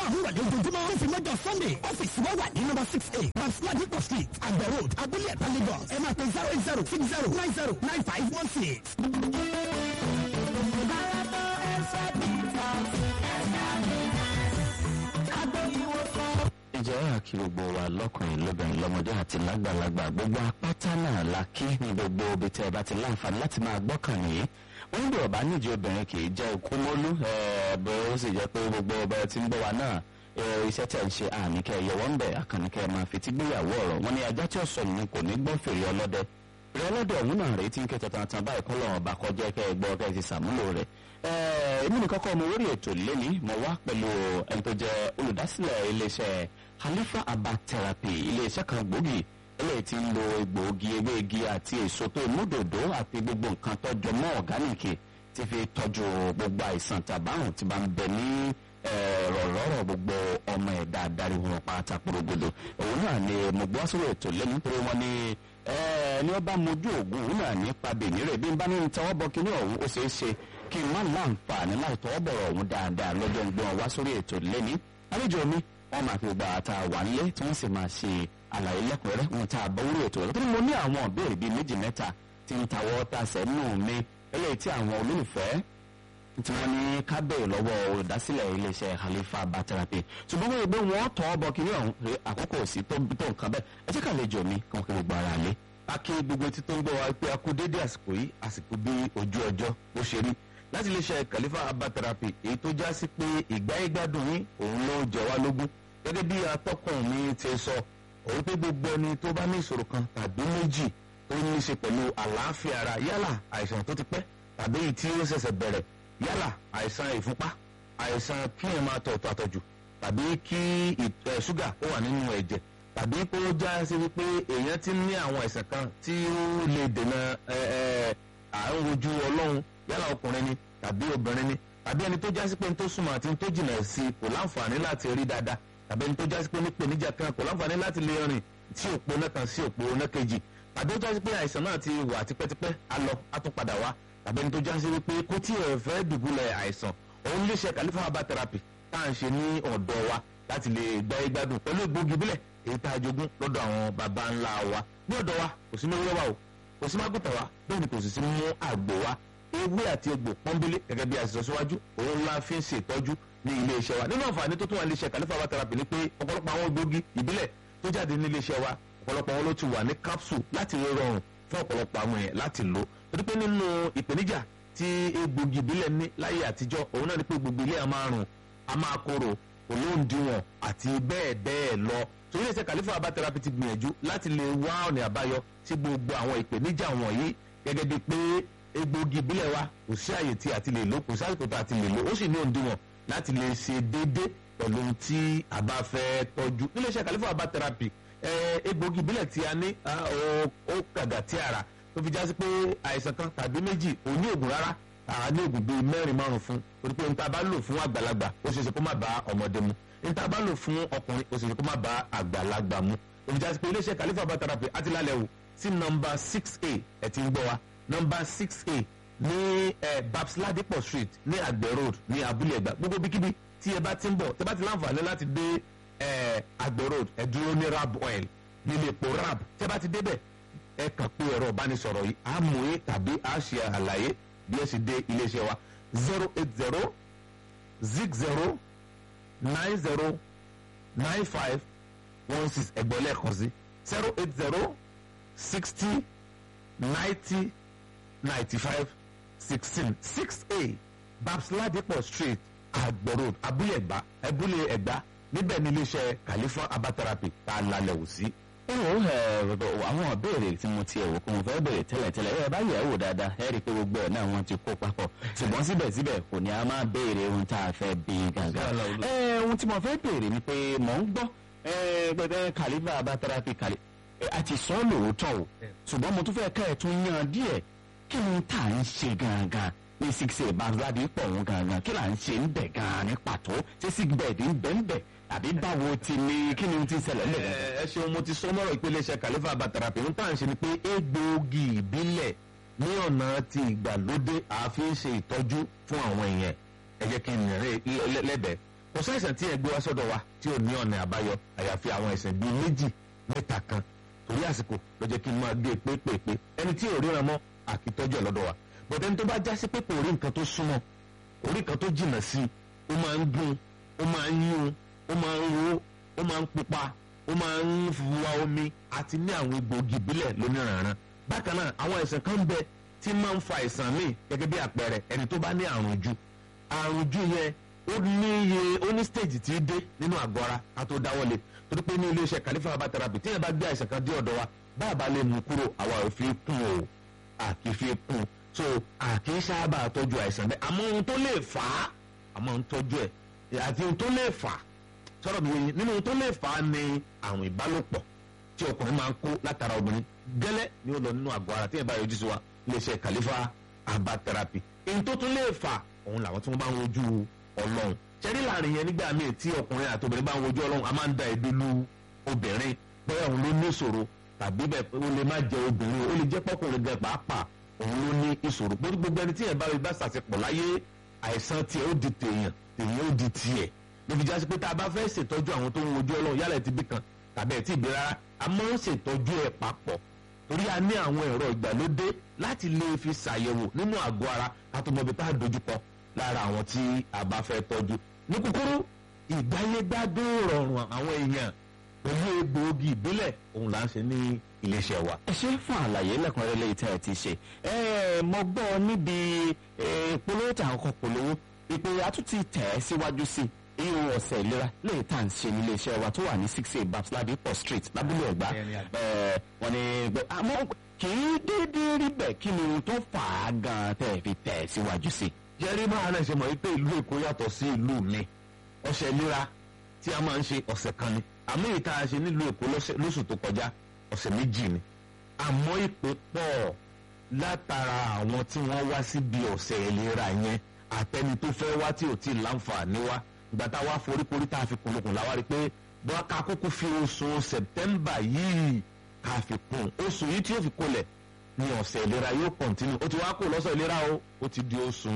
márùn-ún rọ̀lẹ́ ojoojúmọ́ ó fi mọ́jọ sunday ọ́fíìsì wa wà ní number six eight basladipo street àgbẹ̀ road abúlé ẹ̀ta lagos ẹ máa pe zero eight zero six zero nine zero nine five one six. ǹjẹ́ àkí gbogbo wa lọ́kùnrin lóbìnrin lọ́mọdé àti lágbàlagbà gbogbo apáta náà la kí ní gbogbo ibi tẹ́ ẹ bá ti láǹfààní láti máa gbọ́kàn nìyí wọ́n ń bọ̀ bá nídìí obìnrin kì í jẹ́ ikú mọ́lú bó ó sì jẹ́ pé gbogbo ọba tí ń gbọ́ wa náà iṣẹ́ tẹ̀ ń ṣe àníkẹ́ yọwọ́ ń bẹ̀ àkànníkẹ́ máa fi tí gbéyàwó ọ̀rọ̀ wọn ni ajá tí ó sọ nínú kò ní gbọ́ fèrè ọlọ́dẹ fèrè ọlọ́dẹ ọ̀hún náà rèé tí ń kẹta tantan báyìí kọ́ lọ́wọ́ bá kọjá kẹ́ ẹ gbọ́ kẹ́ ẹ ti sàmúlò rẹ̀ èmi nìkan kọ́ mo lórí ètò lẹ́ni mo wá pẹ̀lú ẹni tó jẹ́ olùdásílẹ̀ iléeṣẹ́ Khalifa Herbal Therapy iléeṣẹ́ kan gbòógì eléyìí tí ń lo egbòogi ewéegi àti èso tó múdòdó àti gbogbo nǹkan tọ́jọ mọ́ ọ̀gánìkì ti fi tọ́jú gbogbo àìsàn tàbárùn tí bá ń bẹ ní rọ̀rọ̀rọ̀ gbogbo ọmọ ẹ̀dá adarí wọn pátá porogodo òun náà ni mo gbọ́ sórí ètò lẹ́nu nítorí wọn ni ẹni ọba mojú ògùn òun náà ní pabẹ nírè bí n bá ní tọwọ́ bọ kíní ọ̀hún ó ṣeé ṣe kí n má láǹfààní láì tọwọ́ bọ̀rọ̀ ọ̀hún dáadáa lọ́jọ́ ń gbọ́n wá sórí ètò lẹ́ni àlejò mi wọ́n máa fi gba ata wà nílé tí wọ́n sì máa ṣe àlàyé lẹ́kùnrẹ́rẹ́ wọn tá a bọ́ orí ètò rẹ̀ tó ní mo ní àwọn ìbéèrè bíi méjì mẹ́ta tí ń tawọ́ tasẹ̀ nù mí eléyìí tí àwọn olólùfẹ́ tí wọ́n ní kábẹ̀ lọ́wọ́ olùdásílẹ̀ iléeṣẹ́ Khalifa Herbal Therapy ṣùgbọ́n wọ́n yẹ pé wọ́n tọ́ ọ bọ kiri ọ̀hún pé àkókò sí tó tó nǹkan bẹ́ẹ̀ ẹ jẹ́ ká lè jọ mi kàn kí gbogbo ara lé. a kí gbogbo etí tó ń gbọ́ wa pé a kú déédé àsìkò yìí àsìkò bí ojú ọjọ́ bó ṣe rí láti iléeṣẹ́ Khalifa Herbal Therapy èyí tó já sí pé ìgbáyégbádùn yín òun ló jẹ wá lógún gẹ́gẹ́ bí atọ́kùn mi ti sọ òun pé gbogbo ẹni tó bá ní ìṣòro kan tàbí méjì tó ní í ṣe pẹ̀lú àlàáfíà ara yálà àìsàn tó ti pẹ́ tàbí èyí tí ó ṣẹ̀ṣẹ̀ bẹ̀rẹ̀ yálà àìsàn ìfúnpá àìsàn kí ẹ̀ máa tọ̀ tọ̀ àtọ̀jù tàbí kí ìtọ̀ ṣúgà ó wà nínú ẹ̀jẹ̀ tàbí kó já sí wípé èèyàn ti ní àwọn àìsàn kan tí ó lè dènà àrùn ojú ọlọ́run yálà ọkùnrin ni tàbí obìnrin ni tàbí ẹni tó já sí pé ní tó súnmọ́ àti ní tó jìnnà sí kò láǹfààní láti rí dáadáa tàbí ẹni tó já sí pé ní pèníjà kan kò láǹfààní láti lè rìn sí òpó náà kan sí òpó náà kejì tàbí ó já sí pé àìsàn náà ti wà tipẹ́tipẹ́ á lọ á tún padà wá tàbí ẹni tó já sí wípé kó tí ẹ fẹ́ dùbúlẹ̀ àìsàn òun lè ṣe Khalifa Herbal Therapy tá à ń ṣe ní ọ̀dọ̀ wa láti lè gbá igbádùn pẹ̀lú egbògi bílẹ̀ èyí tá a jogún lọ́dọ̀ àwọn baba ńlá wa ní ọ̀dọ̀ wa kò sí mẹ́wúrẹ́ wa o kò sí mágùtà wa bẹ́ẹ̀ ni kò sì sí mú àgbò wa ewé àti egbò pọ́nbélé gẹ́gẹ́ bí a ti sọ síwájú òun la fi ń ṣètọ́jú ní ilé iṣẹ́ wa nínú àǹfààní tó tún wà ní iléeṣẹ́ Khalifa Herbal Therapy ni pé ọ̀pọ̀lọpọ̀ àwọn egbògi ìbílẹ̀ tó jáde ní ilé iṣẹ́ wa ọ̀pọ̀lọpọ̀ wọn ló ti wà ní capsule láti rọrùn fún ọ̀pọ̀lọpọ̀ àwọn èèyàn láti lò torí pé nínú ìpèníjà tí egbògi ìbílẹ̀ ní láyé àtijọ́ òun náà ni pé gbogbo ilé a máa rùn a máa korò olóńdìwọ̀n àti bẹ́ẹ̀ bẹ́ẹ̀ lọ torí ẹsẹ̀ Khalifa Herbal Therapy ti gbìyànjú láti lè wá ọ̀nà àbáyọ sí gbogbo àwọn ìpèníjà wọ̀nyí gẹ́gẹ́ bíi pé egbògi ìbílẹ̀ wa kò sí àyè tí a ti lè lò kò sí àsìkò tí a ti lè lò ó sì ní òǹdìwọ̀n láti lè ṣe déédé pẹ̀lú ohun tí a bá fẹ́ tọ́jú níléeṣẹ́ Khalifa Herbal Therapy egbògi ìbílẹ̀ tí a ní ó kàgà tí ara tó fi já sí pé àìsàn kan tàbí méjì ò ní ògùn rárá àá ní ògùn bíi mẹ́rin márùn fún torí pé níta bá lò fún àgbàlagbà ó ṣeéṣe kó má bá ọmọdé mu níta bá lò fún ọkùnrin ó ṣeéṣe kó má bá àgbàlagbà mu ó fi já sí pé iléeṣẹ́ Khalifa Herbal Therapy àti lálẹ́ wò sí nọmba six a ẹ̀ ti ń gbọ́ wa nọmba six a ní babs ladipo street ní àgbẹ̀ road ní abúlé ẹ̀gbá gbogbo bíkíbi tí ẹ bá ti ń bọ̀ tẹ bá ti láǹfààní láti dé àgbẹ̀ road ẹ dúró ní rab oil nílé epo rab tẹ bá ti débẹ̀ ẹ kàn pé ẹ̀rọ ìbánisọ̀rọ̀ yìí á mú yín tàbí á ṣe àlàyé bí ẹ sì dé iléeṣẹ́ wa zero eight zero zig zero nine zero nine five one six ẹgbẹ́ lẹ́ẹ̀kan sí zero eight zero sixty ninety ninety five sixteen six a babs ladipo street àgbọ̀ road abúlé ẹ̀gbá abúlé ẹ̀gbá níbẹ̀ ní iléeṣẹ́ Khalifa Herbal Therapy tá a lálẹ́ wò sí ó ẹ àwọn ìbéèrè tí mo ti ẹ̀wò kó mo fẹ́ béèrè tẹ́lẹ̀tẹ́lẹ̀ ẹ bá yẹ̀ wò dáadáa ẹ rí i pé gbogbo ẹ̀ náà wọ́n ti kó papọ̀ ṣùgbọ́n síbẹ̀síbẹ̀ kò ní a máa béèrè ohun tá a fẹ́ bí gàgà. ẹ ohun tí mo fẹ́ béèrè ni pé mò ń gbọ́ ẹ pẹ̀lú Khalifa Herbal Therapy kàlí àti sọ lóòótọ́ o ṣùgbọ́n mo tún fẹ́ ká ẹ̀ tún yan díẹ̀ kí ni tá à ń ṣe gangan ní six eight bazadi pọ̀ wọn gangan kí là ń ṣe ń bẹ̀ gan-an ní pàtó ṣé sick bed ń bẹ̀ ń bẹ̀ àbí báwo ti ní kí ni ti ṣẹlẹ̀ lẹ̀. ẹ ṣeun mo ti sọ mọ́rọ̀ ìpele iṣẹ́ Khalifa Herbal Therapy ń tàn ṣe ni pé egbòogi ìbílẹ̀ ní ọ̀nà ti ìgbàlódé àfi ń ṣe ìtọ́jú fún àwọn èèyàn ẹ jẹ́ kí n rìn lẹ́bẹ̀ẹ́ kò sáìsàn tí ẹ gbé wá sọ́dọ̀ wa tí ò ní ọ̀nà àbáyọ àyàfi àwọn ẹ̀sìn bíi méjì mẹ́ta kan torí àsìkò ló jẹ́ kí n máa gé pépèpé ẹni tí ò ríran mọ́ àkìtọ́jú ẹ̀ lọ́dọ̀ wa bọ̀dẹ̀ ẹni tó bá já sí pé kò rí nǹkan tó súnmọ́ kò rí nǹkan tó jìnnà sí i ó máa ń gún ó máa ń yún ó máa ń ro ó máa ń pupa ó máa ń wa omi àti ní àwọn egbòogi ìbílẹ̀ lóníranran bákan náà àwọn àìsàn kan ń bẹ tí máa ń fa àìsàn míì gẹ́gẹ́ bí àpẹẹrẹ ẹni tó bá ní àrùn jù àrùn jù yẹn ó ní iye ó ní stage tí í dé nínú àgọ́ ara ká tó dáwọ́lé torí pé ní iléeṣẹ́ Khalifa herbal therapy tí yẹn bá gbé àìsàn kan dé ọ̀dọ̀ wa bá a bá lè mú kúrò àwa ò fi kún o àkì fi kún so àkì í sábà tọ́jú àìsàn bẹ́ẹ̀ àmọ́ ohun tó lè fà á àmọ́ ohun tọ́jú ẹ̀ àti ohun tó lè fà á sọ̀rọ̀ mi yẹn nínú ohun tó lè fà á ní àrùn ìbálòpọ̀ tí ọkùnrin máa ń kó látara obìnrin gẹ́lẹ́ ni ó lọ nínú àgọ́ ara tí yẹn bá yọjú sí wa iléeṣẹ́ Khalifa herbal therapy èyí tó tún lè fà òun làwọn tí wọ́n bá ń wojú ọlọ́run ṣẹ́rí láàrin yẹn nígbà míì tí ọkùnrin àti obìnrin bá ń wojú ọlọ́run a máa ń da èdè lu obìnrin bóyá òun ló ní ìṣòro tàbí bẹ́ẹ̀ ó lè má jẹ obìnrin ó lè jẹ́ pọ́kùnrin gan pàápàá òun ló ní ìṣòro gbogbo ẹni tí yẹn bá rí bá ṣàṣepọ̀ láyé àìsàn tiẹ̀ ó di tèèyàn tèèyàn ó di tiẹ̀ níbi jásí pé tá a bá fẹ́ ṣètọ́jú àwọn tó ń wojú ọlọ́run yálà ẹ̀ ti bí kan tàbí ẹ̀ ti bí rárá a máa ń ṣètọ́jú ẹ̀ papọ̀ torí a ní àwọn ẹ̀rọ ìgbàlódé láti lè fi ṣàyẹ̀wò nínú àgọ́ ara ká tó mọ ibi tá a dojúkọ lára àwọn tí a bá fẹ́ tọ́jú. ní kúkúrú ìgbáyégbádùn rọrùn àwọn èèyàn pẹ̀lú egbòogi ìbílẹ̀ òun là ń ṣe ní iléeṣẹ́ wa. ẹ ṣe fún àlàyé lẹ́kùnrẹ́rẹ́ lẹ́yìn tí ẹ ti ṣe ẹ mo gbọ́ níbi polówó tí àwọn kan polówó ìpè àtúntì tẹ̀ ẹ́ síwájú sí i irun ọ̀sẹ̀ ìlera lẹ́yìn tá à ń ṣe ní iléeṣẹ́ wa tó wà ní six eight babs ladipo street lábúlé ẹ̀gbá wọ́n ní àmọ́ kì í déédéé rí bẹ́ẹ̀ kí ni ohun tó fà á gan-an tẹ̀ fi tẹ̀ ẹ́ síwájú sí i jẹ́rí máa náà ṣe mọ̀ wípé ìlú èkó yàtọ̀ sí ìlú mi ọ̀sẹ̀ ìlera tí a máa ń ṣe ọ̀sẹ̀ kan ni àmọ́ èyí tá a ṣe nílùú èkó lóṣù tó kọjá ọ̀sẹ̀ méjì ni àmọ́ ìpè pọ̀ látara àwọn tí wọ́n wá síbi ọ̀sẹ̀ ìlera yẹn àtẹni tó fẹ́ wá tí ò tí ì láǹfààní wá ìgbà tá a wá foríkorí tá a fi kùnlùkùn láwa rí i pé bọ́n ká kúkú fi oṣù sẹ̀tẹ́mbà yìí ká fi kún oṣù yìí tí yóò fi kólẹ̀ ní ọ̀sẹ̀ ìlera yóò kọ̀ntínú ó ti wá kó lọ́sọ̀ ìlera o ó ti di oṣù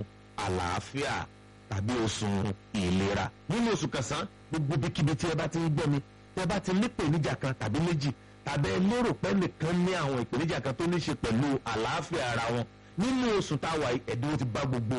àlàáfíà tàbí oṣù ìlera nínú oṣù kẹsàn-án gbogbo bíkíbi tí ẹ bá ti ń gbọ́ mi tí ẹ bá ti ní ìpèníjà kan tàbí méjì tàbí ẹ lérò pé nìkan ní àwọn ìpèníjà kan tó ní ṣe pẹ̀lú àlàáfíà ara wọn nínú oṣù táwa ẹ̀dínwó ti bá gbogbo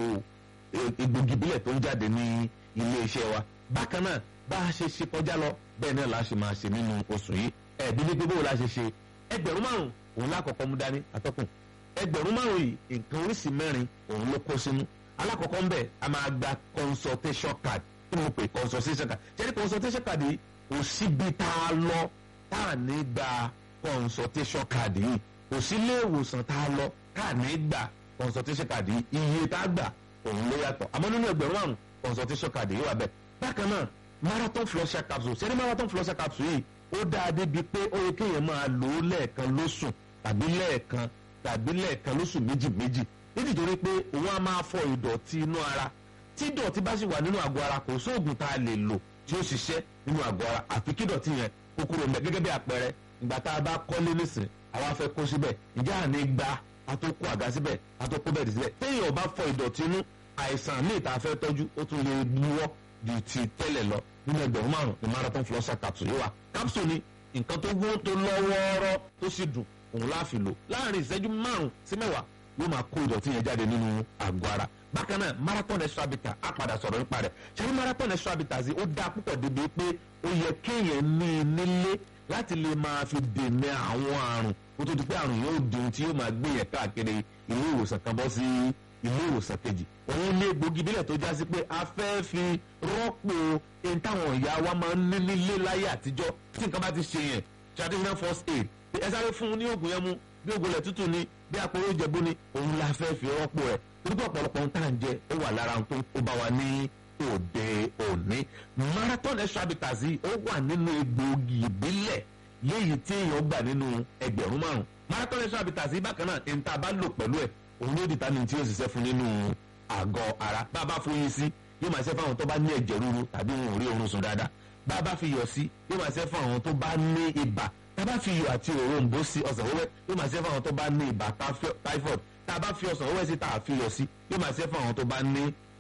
egbògi ìbílẹ̀ tó ń jáde ní ilé iṣẹ́ wa bákan náà bá a ṣe ṣe kọjá lọ bẹ́ẹ̀ náà la ṣe máa ṣe nínú oṣù yìí ẹ̀ẹ́dínlẹ́ pé bó la ṣe ṣe ẹgbẹ̀rún márùn òun lákọ̀ọ́kọ́ mú dání atọ́kùn ẹgbẹ̀rún márùn yìí nǹkan oríṣìí mẹ́rin òun ló kó sínú alákọ̀ọ́kọ́ ń bẹ̀ a máa gba consultation card kí ni mo pè consultation card ṣé ní consultation card yìí kò síbi tá a lọ tá a ní gba consultation card yìí kò sí ilé ìwòsàn tá a lọ tá a ní gba consultation card yìí iye tá a gbà òun ló yàtọ̀ àmọ́ nínú ẹgbẹ̀rún márùn consultation card yìí wà bẹ́ẹ̀ bákan náà marathon flusher capsule ṣé ní marathon flusher capsule yìí ó dáa débi pé ó yẹ kéèyàn máa lò ó lẹ́ẹ̀kan lóṣù tàbí lẹ́ẹ̀kan tàbí lẹ́ẹ̀kan lóṣù méjì méjì nítorí pé òun á máa fọ ìdọ̀tí inú ara tí ìdọ̀tí bá sì wà nínú àgọ́ ara kò sóògùn tá a lè lò tí ó ṣiṣẹ́ nínú àgọ́ ara àfi kí ìdọ̀tí yẹn kó kúrò mẹ́ gẹ́gẹ́ bí àpẹẹrẹ ìgbà tá a bá kọ́lé nísìn àwa fẹ́ kó síbẹ̀ ìjà àní gba àtòkù àga síbẹ̀ àtòkù bẹ́ẹ̀ síbẹ̀ téèyàn bá fọ ìdọ̀tí inú àìsàn míì tá a fẹ́ tọ́jú ó tún lè lúwọ́ ju ti tẹ́lẹ̀ lọ nínú ẹgbẹ̀rún márùn ní marathon flosser capsule yìí wà capsule ni nǹkan tó wó tó lọ́wọ́ọ́rọ́ tó sì dùn òun láàfin lò láàrin ìṣẹ́jú márùn sí mẹ́wàá yóò máa kó ìdọ̀tí yẹn jáde nínú àgọ́ ara bákan náà marathon extra bitter á padà sọ̀rọ̀ nípa rẹ̀ ṣé marathon extra bitter sí ó dáa púpọ̀ débi pé ó yẹ kéèyàn ní i nílé láti lè máa fi dènà àwọn àrùn kó tó di pé àrùn yóò di ohun tí yóò máa gbé yẹn káàkiri ilé ìwòsàn kan bọ́ sí ilé ìwòsàn kejì òun ní egbògi bílẹ̀ tó já sí pé a fẹ́ fi rọ́pò ẹni táwọn ìyá wa máa ń ní nílé láyé àtijọ́ tí nǹkan bá ti ṣe yẹn traditional first aid ẹ sáré fún un ní oògùn yẹn mu bí oògùn rẹ̀ tútù ni bí àpòrò ìjẹ̀bú ni òun la fẹ́ fi rọ́pò rẹ̀ torí pé ọ̀pọ̀lọpọ̀ ohun tá à ń jẹ ó wà lára ohun tó bá wa ní òde òní marathon extra bitters yìí ó wà nínú egbògi ìbílẹ̀ léyìí tí èèyàn gbà nínú ẹgbẹ̀rún márùn marathon extra bitters yìí bákan náà ẹni tá a bá lò pẹ̀lú ẹ̀ òun ló dìtà ní tí yóò ṣiṣẹ́ fún nínú àgọ́ ara bá a bá fún yín sí yóò máa ṣe fún àwọn tó bá ní ẹ̀jẹ̀ ríru tàbí wọn ò rí oorun sùn dáadáa bá a bá fi yọ̀ sí yóò máa ṣe fún àwọn tó bá ní ibà tá a bá fi yọ̀ àti òrombó sí ọsàn wẹ́wẹ́ yóò máa ṣe fún àwọn tó bá ní ibà typhoid tá a bá fi ọsàn wẹ́wẹ́ sí tá a fi yọ̀ sí yóò máa ṣe fún àwọn tó bá ní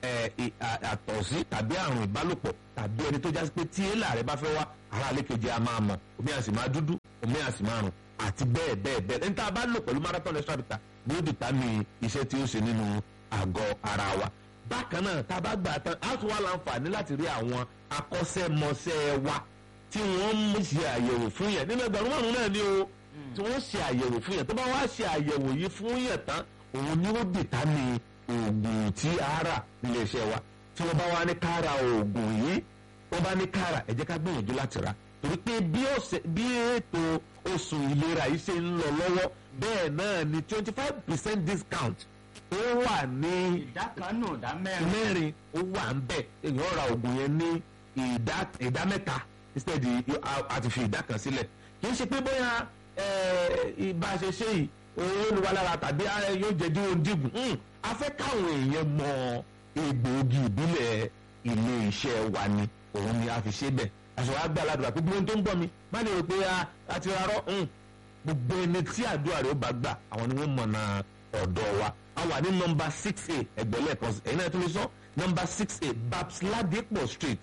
ẹ, ì- à- àtọ̀sí tàbí àrùn ìbálòpọ̀ tàbí ẹni tó jásí pé tí èèlà rẹ bá fẹ́ wá ara àlékejì a máa mọ̀ omi a sì máa dúdú omi a sì máa rùn àti bẹ́ẹ̀ bẹ́ẹ̀ bẹ́ẹ̀ ẹni tá a bá lò pẹ̀lú marathon extra bitter ni ó dìtámì iṣẹ́ tí ó ṣe nínú àgọ́ ara wa bákan náà tá a bá gbà tán á tún wá láǹfààní láti rí àwọn akọ́ṣẹ́mọṣẹ́ wa tí wọ́n ń ṣe àyẹ̀wò fún yẹn nínú ẹgbẹ̀rún márùn náà ni o tí wọ́n ṣe àyẹ̀wò fún yẹn tó bá wá ṣe àyẹ̀wò yìí fún yẹn tán òun ni ó dìtámì oògùn tí a rà nílé iṣẹ́ wa tí wọ́n bá wá ní ká ra oògùn yìí wọ́n bá ní ká rà ẹ jẹ́ ká gbìyànjú láti rà torí pé bí ọ̀sẹ̀ bí ètò oṣù ìlera yìí ṣe ń lọ lọ́wọ́ bẹ́ẹ̀ náà ni twenty five percent discount ó wà ní ìdá kan nù ìdá mẹ́rin. mẹ́rin ó wà ń bẹ̀ èèyàn ra oògùn yẹn ní ìdá ìdá mẹ́ta instead yóò- a- a ti fi ìdá kan sílẹ̀ kì í ṣe pé bóyá eh, ìbá ṣe ṣe yìí owó ni wà lára tàbí ah, yóò jẹ́ díwọ̀n dígùn Hmm, a fẹ́ káwọn èèyàn mọ egbòogi ìbílẹ̀ ilé iṣẹ́ wa ni òun ni a fi ṣe bẹ́ẹ̀ àṣọ àgbà aládùúgbà pé gbogbo ohun tó ń gbọ́ mi má lè rò pé ah, a ti rárọ́ hmm, gbogbo ẹni tí àdúrà rẹ̀ ó bá gbà àwọn ni wọ́n mọ̀nà ọ̀dọ̀ wa a wà ní nọmba six a ẹgbẹ̀lẹ́ kan sí ẹ̀yin náà tún lè sọ nọmba six a babs ladipo street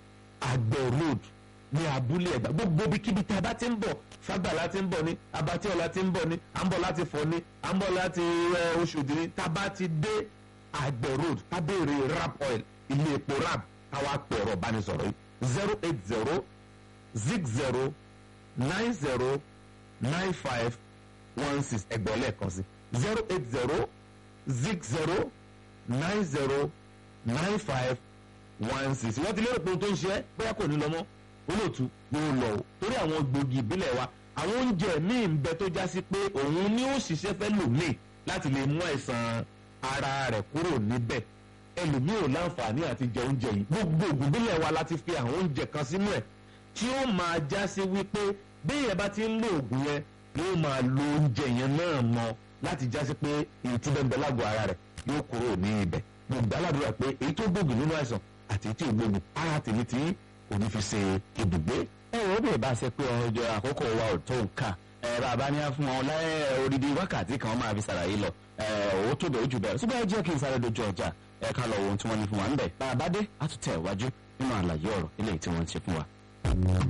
àgbẹ̀ road ní abúlé ẹ̀gbá gbogbo ibikíbi tí a bá ti ń bọ̀ fagbala ti ń bọ̀ ní abatíọ̀la ti ń bọ̀ ní à ń bọ̀ láti fọ̀ ní à ń bọ̀ láti ẹ, Oṣòdì ní tá a bá ti dé àgbẹ̀ road ká béèrè rap oil ilé epo rap káwá pè ọ̀rọ̀ bánisọ̀rọ̀ yìí zero eight zero zig zero nine zero nine five one six ẹgbẹ́ lẹ́ẹ̀kan sí zero eight zero zig zero nine zero nine five one six wọ́n ti lérò pé ohun tó ń ṣe é bóyá kò ní lọ mọ́ olóòtú yóò lọ o torí àwọn gbòógì ìbílẹ̀ wa àwọn oúnjẹ míì ń bẹ tó já sí pé òun ni ó ṣiṣẹ́ fẹ́ lòmíì láti lè mú àìsàn ara rẹ̀ kúrò níbẹ̀ ẹlòmíì ò láǹfààní àti jẹ oúnjẹ yìí gbogbo ògùn ìbílẹ̀ wa láti fi àwọn oúnjẹ kan sínú ẹ̀ tí ó máa já sí wípé béèyàn bá ti ń lo oògùn yẹn yóò máa lo oúnjẹ yẹn náà mọ láti já sí pé èyí tí bẹ́ẹ̀ ń bẹ lágọ̀ọ́ ara rẹ̀ yóò kúrò ní ibẹ̀ gbogbo aládùúrà pé èyí tó gbógun nínú àìsàn àti èyí tí ò gbógun ara tèmi tí kò ní fi ṣe ibùgbé. ẹ wò ó bèè bá ṣe pé ọjọ́ àkókò wa ò tó nǹkan ẹ bàbá ní á fún wọn láyé odidi wákàtí kan máa fi ṣàlàyé lọ ẹ owó tó bẹ̀ ojú bẹ̀rẹ̀ síbẹ̀ ẹ jẹ́ kí n sáré dojú ọjà ẹ ká lọ wo ohun tí wọ́n ní fún wa ń bẹ̀ bàbá dé á tún tẹ̀ wájú nínú àlàyé ọ̀rọ̀ eléyìí tí wọ́n ń ṣe fún wa.